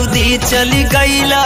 Saudi चली गईला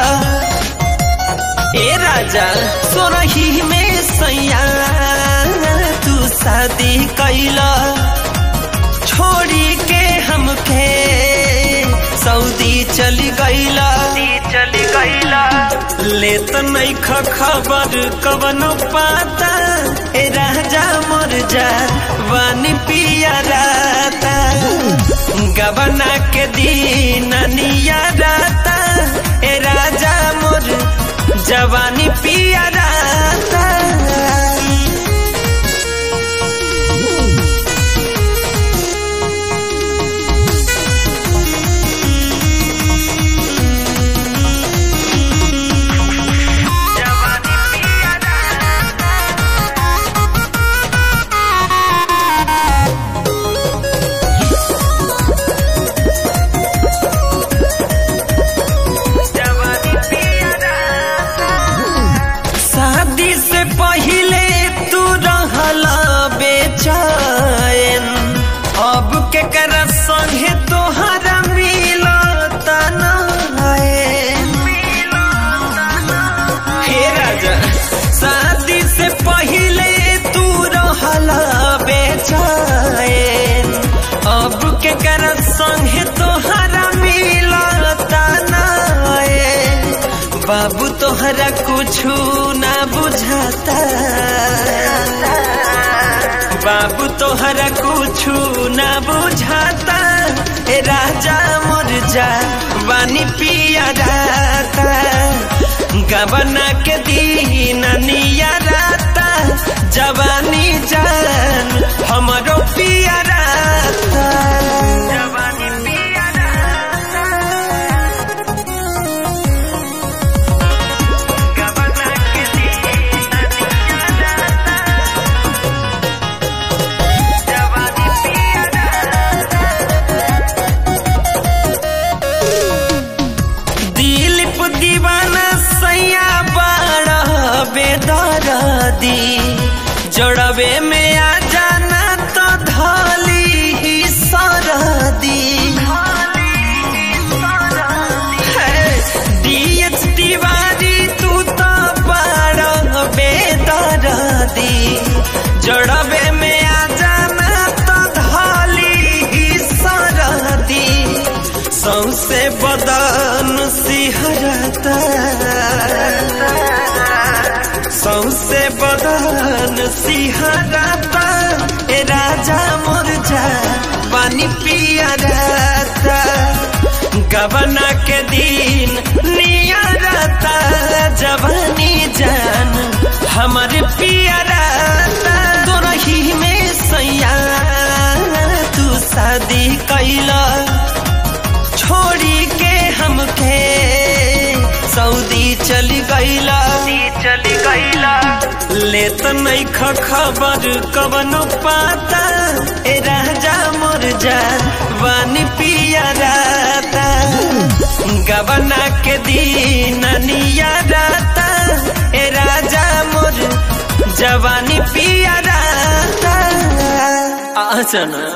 ए राजा सोरही में सैया तू शादी कैला छोड़ी के हमके सऊदी चली गईला चली गईला ले तो नहीं खबर कवनो पाता ए राजा मोर जा वानी पिया राता गबना के दिन निया राता ए राजा मोर जवानी पिया राता शादी से पहले तू रहला बेचैन अब के कर संगे तोहरा मिलता हे राजा शादी से पहले तू रहला बेचैन अब के कर संगे तोहरा मिलता बाबू तोहरा कुछु ना बुझाता बाबू तोहरा कुछु ना बुझाता ए राजा मोर जा बानी पिया राता गबना के दिन निया राता जवानी जान हमरो पिया राता जवानी पिया राता गबना के दिन निया राता जवानी पिया दिलीप दीवाना सैया बड़ा बेदरदी जोड़वे में आ जाना तो धली ही सरदी डीएच तिवारी तू तो बड़ा बेदरदी जोड़वे में आ जाना तो धली ही सरदी सौसे बदन सिहरता सौसे बदन सिहरता ए राजा मोर जा पानी पिया रहता गबना के दिन निया रहता जवानी जान हमारे पिया रहता तोरही में सैया तू शादी कैला छोड़ी के हमके सऊदी चली गईला चली गईला ले तो नहीं खबर कवनो पाता ए राजा मोर जा वानी पिया राता गबना के दिन निया राता ए राजा मोर जवानी पिया राता आ जाना